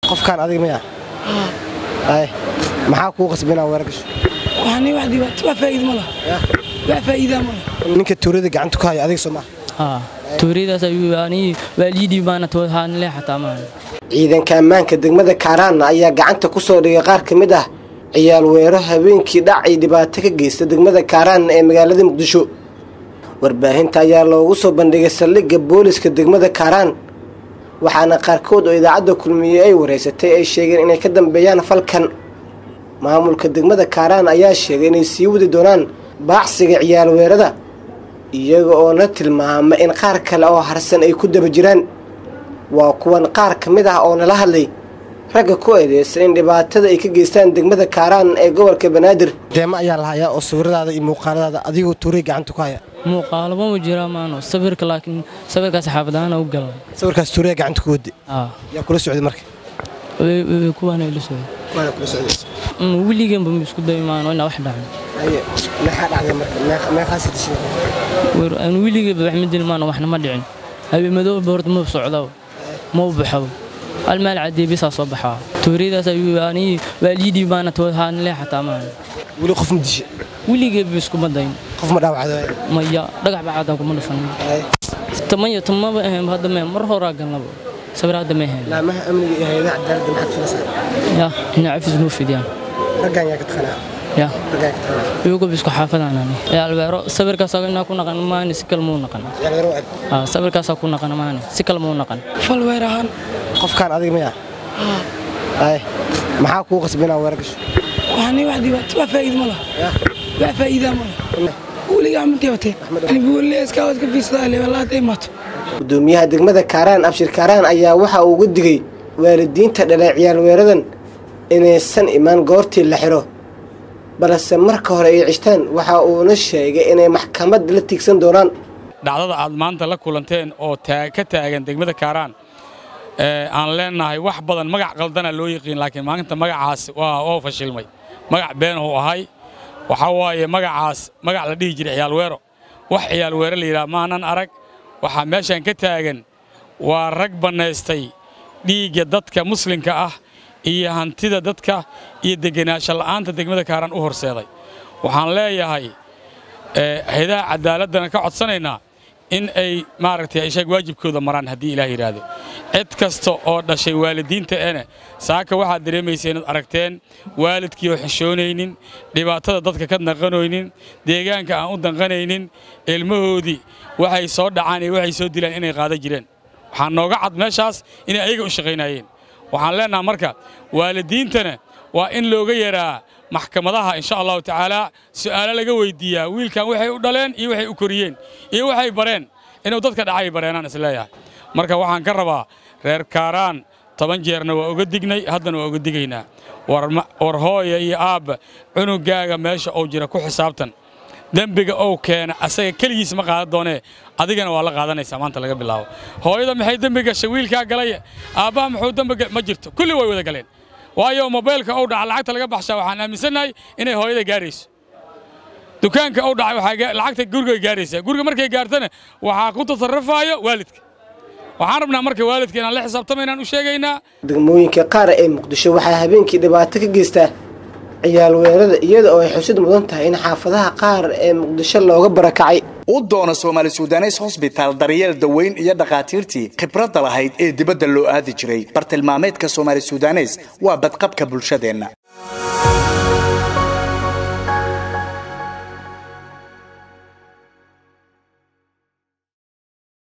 qofkaan adig maya ay maxaa kuu qasba inaa weerar gasho waxaani wax dhibaato wax faa'iido ma laha wax faa'iidaa ma laha ninka tuurada gacanta ku haya adiga soo maaha haa tuuriyadaas ayuu anii waalidii baana toohaanle xataa maahan ciidanka ammaanka degmada kaaraanna ayaa gacanta ku soo dhigay qaar ka mid ah ciyaal weero habeenkii dhacay dhibaato ka geysta degmada kaaraan ee magaalada muqdisho warbaahinta ayaa loogu soo bandhigay saldhigga booliska degmada kaaraan waxaana qaarkood oo idaacadda kulmiye ay wareysatay ay sheegeen inay ka dambeeyaan falkan maamulka degmada kaaraan ayaa sheegay inay sii wadi doonaan baacsiga ciyaal weerada iyaga oo na tilmaama in qaar kale oo harsan ay ku daba jiraan waa kuwan qaar ka mid ah oo nala hadlay ragga ku eedeysan in dhibaatada ay ka geystaan degmada kaaraan ee gobolka banaadir deema ayaa lahayaa oo sawiradaada iyo muuqaaladaada adigoo tuuray gacanta ku haya muuqaalaba ma jiraa maano sawirka laakiin sawirkaas xaafadaana u galay sawirkaas tuuraya gacanta ku wadi haa yaa kula socday marka kuwaana ila socday kuwaana kula socday weliganba ma isku dayi maano inaa wax dhacdo haye maxaa dhacday marka meeq- meeqaasi dishay weer aan weligaba wax ma dilin maano waxna ma dhicin habeen madooba horta ma socdo ma u baxo hal meel cadii bisaa soo baxaa tuuriyadaas ayuu anii waalidii baana toohaanle xataa maahan weli qof ma dishay weligeeba iskuma dayin qof ma dhaawacday maya dhagax bacaadaa kuma dhufan tamaya tamaba ahayn hadda mee mar horaa galnaba sawir hadda ma ahayn laamaha amniga iyo hay-adaha cadaaladda maxaad filaysaa ya ina cafis nuu fidiyaan raggan yaa ka taqanaa ya raggan yaa ka taqanaa iyagoba isku xaafadaanani ee albeero sawirkaas inaa ku naqan maani si kale muu naqan ciyaal weero eg Ah, sawirkaasaa ku naqan maani si kale muu naqan fal weer ahaan qofkaan adiga maya ay maxaa kuu qasba inaa weerar gasho waxaani wax dhibaato wax faa'iido ma laha wax faa'iidaa ma laha weligaa ma dhibatee buulle iskaawad ka fiirsadaa le walaa hadday imaato gudoomiyaha degmada kaaraan abshir kaaraan ayaa waxa uu uga digay waalidiinta dhalay ciyaal weeradan inaysan imaan goortii la xiro balse marka hore ay cishtaan waxa uuna sheegay inay maxkamad la tiigsan doonaan dhacdada aad maanta la kulanteen oo taa- ka taagan degmada kaaraan ee aan leenahay wax badan magac qaldana loo yiqiin laakiin maalinta magacaas waa waa fashilmay magac been uu ahay waxaa waaye magacaas magac la dhihi jiray ciyaal weero wax ciyaal weero la yidhaha maanan arag waxaa meeshan ka taagan waa rag bannaystay dhiigga dadka muslimka ah iyo hantida dadka iyo degenaansho la'aanta degmada kaaraan u horseeday waxaan leeyahay ee hayadaha cadaaladana ka codsanaynaa in ay maaragtay ishaeg waajibkooda maraan haddii ilaah yidhaahdo cid kasta oo dhashay waalidiinta ene saaka waxaad dareemaysa inaad aragteen waalidkii oo xishoonaynin dhibaatada dadka ka danqanoynin deegaanka aan u danqanaynin ilmahoodii waxay soo dhacaan iyo waxay soo dilaan inay qaadan jireen waxaa nooga cad meeshaas inay ayaga u shaqaynayeen waxaan leenaha marka waalidiintana waa in looga yaraa maxkamadaha insha allahu tacaala su'aalo laga weydiiyaa wiilkan waxay u dhaleen iyo waxay u koriyeen iyo waxay bareen inuu dadka dhacay bareenaan isleeyahay marka waxaan ka rabaa reer kaaraan toban jeerna waa uga dignay haddana waa uga digaynaa war ma- war hooya iyo aabba cunugaaga meesha uu jira ku xisaabtan dembiga ou keena asaga keligiis ma qaadan doonee adigana waa la qaadanaysaa maanta laga bilaabo hooyada maxay dembi gashay wiilkaa galay aabbaha muxuu dembi ga- ma jirto kulli way wada galeen waayo mobaylka ou dhaca lacagta laga baxshaa waxaan aaminsannahay inay hooyada gaarayso dukaanka ou dhacay waxaa ga- lacagta gurigay gaaraysaa guriga markay gaartana waxaa ku tasarrufaayo waalidka waxaan rabnaa marka waalidka inaan la xisaabtama inaan u sheegaynaa degmooyinka qaar ee muqdisho waxaa habeenkii dhibaato ka geystaa ciyaal weerada iyada oo ay xusid mudan tahay in xaafadaha qaar ee muqdisho looga barakacay u doono soomaali sudanes hosbitaal daryeel daweyn iyo dhakhaatiirtii khibradda lahayd ee dibadda loo aadi jiray bartilmaameedka soomaali sudanes waa badqabka bulshadeenna